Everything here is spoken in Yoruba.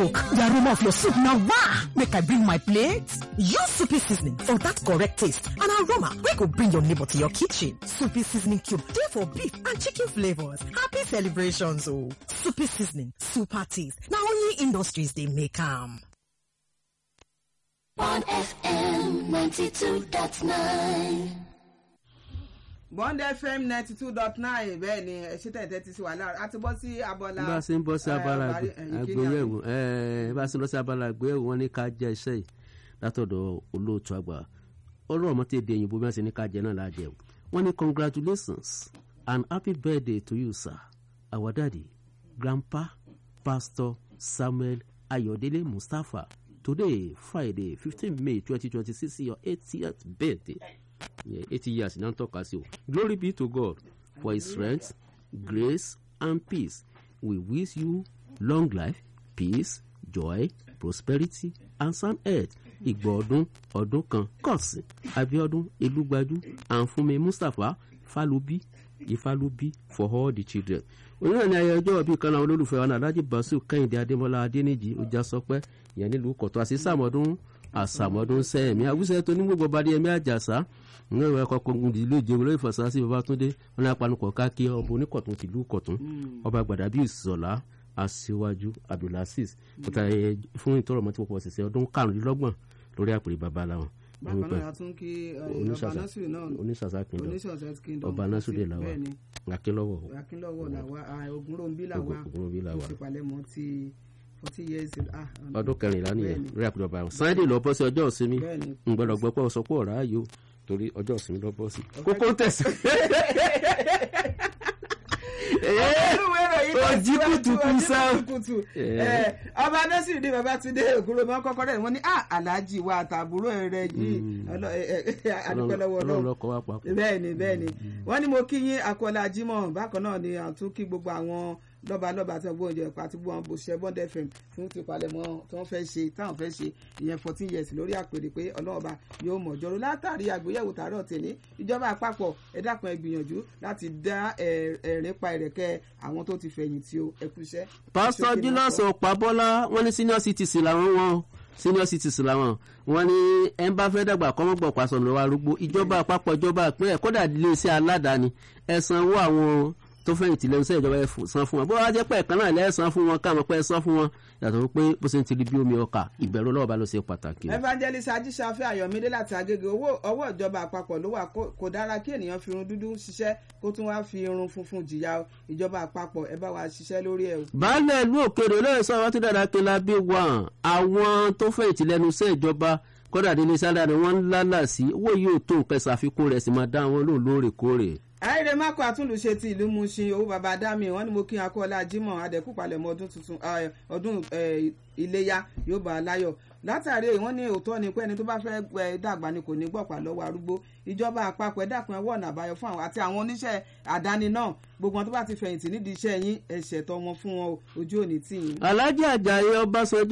cook the aroma of your soup na wah make i bring my plate use soupy seasoning for that correct taste and aroma wey go bring your neighbor to your kitchen soupy seasoning cube dey for beef and chicken flavours happy celebrations o soupy seasoning super taste na only industries dey make am. on FM 92.9. bond fm ninety two dot nine bẹ́ẹ̀ ni ẹ ṣe tẹ̀tẹ̀ ti sí wa lára a ti bọ́ sí abọ́lá. bá a ṣe ń bọ́ sí abala àgbéyẹ̀wò bá a ṣe ń lọ sí abala àgbéyẹ̀wò wọn ní ká jẹ́ iṣẹ́ yìí látọ̀dọ̀ olóòtú àgbà ọlọ́run ọmọ tí èdè òyìnbó bí wọ́n ṣe ní ká jẹ náà lájẹ wọ́n ní congratulations and happy birthday to you sir our daddy grandpa pastor samuel ayọ̀délé mustapha today friday fifteen may twenty twenty six your eightieth birthday yeah, eighty years náà ń tọ́ka sí o glory be to god for his strength grace and peace we wish you long life peace joy prosperity and sound health ìgbà ọdún ọdún kan kọ̀sìn abiodun elúgbájú àǹfùnmi mustapha falubi ifálubi for all the children onírànà ní ayẹyẹ ọjọ́ bíi kan náà olólùfẹ́ wa náà alhaji basu kẹ́hìndé adémọlá adéníjì ọjà sọpẹ́ ìyẹn nílùú kọ̀tọ́ àti sàmọ́dún àsàmọ́dún sẹ́ẹ̀mí àwùsẹ̀ tó ní gbogbo bá dé ẹ̀mí àjàsá ní ìwé ẹ̀kọ́ kọ̀ọ̀gùn ìlú ìjẹun lórí ìfọ̀sásí babatunde wọn ní apanukọ̀ káàkiri ọba oníkọ̀tún tìlú kọ̀tún ọba gbàdàbí ìsọ̀lá aṣíwájú abdulaziz kòtà fún ìtọ́rọ̀ mọ́tí pọ̀pọ̀ ṣẹ̀ṣẹ̀ ọdún karùnlélọ́gbọ̀n lórí àpèrè baba làwọn. bákan náà a tún kí ọba nasiru náà oníṣàṣà kingdom oníṣàṣà kingdom ọba nasiru de làwà akínlọ́wọ̀ akínlọ́wọ̀ làwà ogunròǹbí làwà Ògúnròǹbí làwà. ó ti palẹ̀mọ́ ti forty years ah, ọdún kẹrìnlá nìyẹn bẹ́ẹ̀ni. lórí àpèrè baba wọn sunday lọ bọ́ sí ọjọ́ ìsinmi bẹ́ẹ̀ni ngbọ́dọ̀ gbọ́ pé ọ̀sọ́ pọ̀ ọ̀rá yìí o torí ọjọ́ ìsinmi lọ bọ́ sí kókó tẹ̀sí. olúwe ìròyìn náà Ojí síwájú, kùtùkù ojí sá. kùtùkù. Eh. Eh, ọba nasiru ní babatunde ògúnròǹbí kọ́kọ́ rẹ̀ wọ́n ní ah alhaji wa àtàbúrò rẹ̀ yìí Ọlọ́- eh, eh, adúpẹ́ lọ́wọ́ ọlọ́run ọlọ́run lọ́kọ̀ wá papọ̀. bẹ́ẹ̀ni bẹ́ẹ̀ni wọ́n ní mo kí yín akọ́lá jimoh bákan náà ni àtún kí gbogbo àwọn lọ́balọ́ba tí wọ́n gbọ́ oúnjẹ àti gbogbo àwọn bòṣẹ́ bond fm fún tipalẹ̀mọ́ tí wọ́n fẹ́ ṣe táwọn fẹ́ ṣe ìyẹn fourteen years lórí àpèrè pé ọlọ́ọ̀ba yóò mọ̀ jọ̀rọ̀ látàrí àgbéyẹ̀wò tààrọ̀ tèmi ìjọba àpapọ̀ ẹ dákun ẹ gbìyànjú láti dá ẹ- ẹ̀rín pa ẹ̀rẹ̀kẹ́ àwọn tó ti fẹ̀yìntì o ẹ kú iṣẹ́. pásítọ̀ Ṣókí ni julius wọ́n sọ. ọ̀pábọ́lá wọ́n ní senior citizen làwọn wọn senior citizen làwọn wọ́n ní ẹ̀ ń bá fẹ́ dàgbà kọ́mọ́gbọ̀ pàṣọ lọ́wọ́ arúgbó ìjọba àpapọ̀ ìjọba ìpínlẹ̀ kódà iléeṣẹ́ aládàáni ẹ̀ sanwó àwọn tó fẹ̀yìntì lẹ́nu iṣẹ́ ìjọba ẹ̀ fò- san fún wọn bó wá jẹ́ pé ẹ̀kan náà lẹ́ẹ̀san fún wọn káàmọ́ pé ẹ san fún wọn yàtọ̀ pé bó ṣe ń tiri bí omi ọkà ìbẹ̀rù ọlọ́wọ́ bá ló ṣe pàtàkì. evangelist ajíṣafẹ́ ayọ̀mídé láti agége owó ọwọ́ ìjọba àpapọ̀ ló wà kó- kò dára kí ènìyàn fi irun dúdú ṣiṣẹ́ kó tún wá fi irun funfun jìyà o. ìjọba àpapọ̀ ẹ bá wa ṣiṣẹ́ lórí ẹ̀ o. baálé ìlú òkèrè olóyè sọ̀rọ̀ tó dára kí la bí wà àwọn tó fẹ̀yìntì lẹ́nu iṣẹ́ ìjọba kódà délé sálárì wọn ń lálà sí owó yóò tó nǹkan ṣàfikún rẹ̀ sì máa dá wọn lóun lóòrèkóòrè. àìrè mako àtúndùṣe ti ìlú Mushin owó baba dami wọn ni mo kí akọ́lá jimoh adẹ́kùpalẹ̀mọ́ ọdún tuntun eh, ọdún eh, iléyá yóò bá a láyọ̀ látàrí èyí wọ́n ní òótọ́ ni pé ẹni tó bá fẹ́ eh, dàgbà ni kò ní gbọ̀pá lọ́wọ́ arúgbó ìjọba àpapọ̀ ẹ dákun ẹ wọ ọ̀nà àbáyọ fún àwọn àti àwọn oníṣẹ́ àdáni náà gbogbo wọn tó bá ti fẹ̀yìntì nídìí iṣẹ́ yín ẹ ṣètò wọn fún wọn o, ojú òní tì yín. alhaji ajayi ọbaṣọjọ